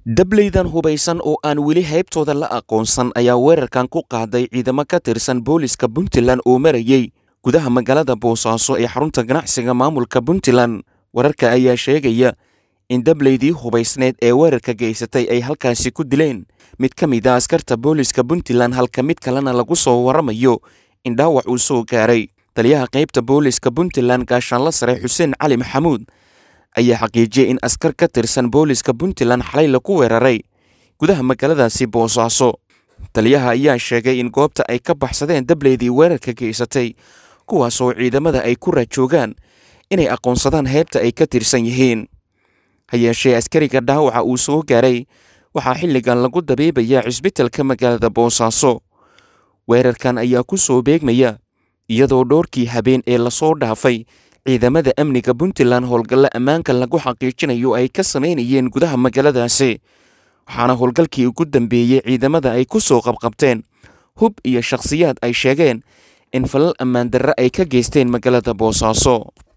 dableydan hubaysan oo aan weli haybtooda la aqoonsan ayaa weerarkan ku qaaday ciidamo ka tirsan booliska puntland oo marayey gudaha magaalada boosaaso ee xarunta ganacsiga maamulka puntland wararka ayaa sheegaya in dableydii hubaysneed ee weerarka geysatay ay halkaasi ku dileen mid ka mid a askarta booliska puntland halka mid kalena lagu soo waramayo in dhaawac uu soo gaaray taliyaha qaybta booliska puntland gaashaanla sare xuseen cali maxamuud ayaa xaqiijiyey in askar ka tirsan booliska puntland xalay lagu weeraray gudaha magaaladaasi boosaaso taliyaha ayaa sheegay in goobta ay ka baxsadeen dableydii weerarka geysatay kuwaasoo ciidamada ay ku raajoogaan inay aqoonsadaan heybta ay ka tirsan yihiin ha yeeshee askariga dhaawaca uu soo gaaray waxaa xilligan lagu dabiibayaa cisbitalka magaalada boosaaso weerarkan ayaa ku soo beegmaya iyadoo dhowrkii habeen ee lasoo dhaafay ciidamada amniga puntland howlgalle ammaanka lagu xaqiijinayo ay ka samaynayeen gudaha magaaladaasi waxaana howlgalkii ugu dambeeyey ciidamada ay ku soo qabqabteen hub iyo shakhsiyaad ay sheegeen in falal ammaan darre ay ka geysteen magaalada boosaaso